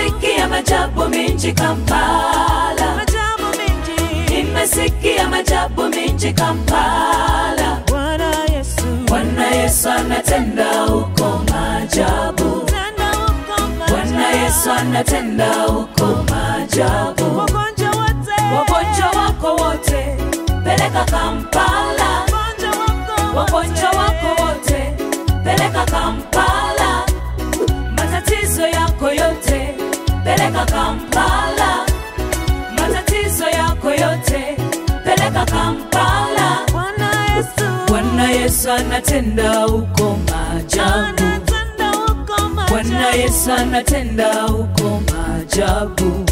Nimesikia majabu mingi Kampala, Majabu mengi. nimesikia majabu mingi Kampala. Bwana Yesu. Bwana Yesu anatenda huko maajabu, Tenda huko Bwana maajabu. Yesu anatenda huko maajabu. Wagonjwa wote. Wagonjwa wako wote peleka Kampala, Wagonjwa wako wagonjwa wako wote peleka Kampala, matatizo yako yote peleka Kampala, matatizo yako yote peleka Kampala. Bwana Yesu. Bwana Yesu anatenda huko maajabu, Anatenda huko maajabu. Bwana Yesu anatenda huko maajabu.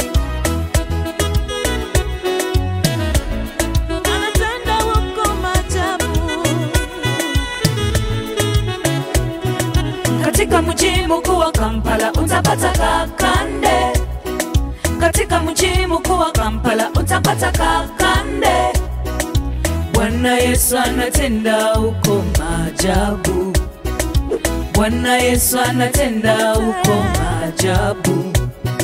Anatenda huko maajabu. Katika mji mkuu wa Kampala utapata kakande, katika mji mkuu wa Kampala utapata kakande. Bwana Yesu anatenda huko maajabu, Bwana Yesu anatenda huko maajabu.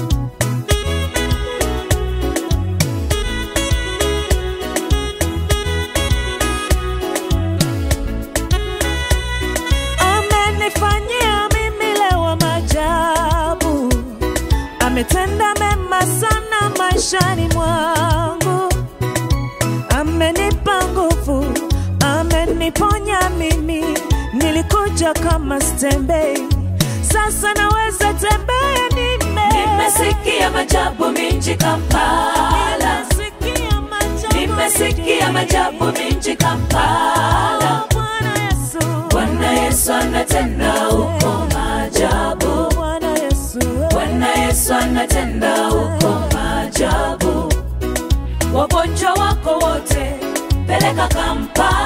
Amenifanyia mimi leo maajabu, ametenda mema sana maishani mwangu, amenipa nguvu, ameniponya mimi. Nilikuja kama stembei, sasa naweza tembea. Nime Nimesikia majabu mingi Kampala, Nimesikia maajabu nimesikia majabu mingi Kampala. Bwana Yesu, Bwana Yesu anatenda huko maajabu, Bwana Yesu, Bwana Yesu anatenda huko maajabu. Wagonjwa wako wote peleka Kampala,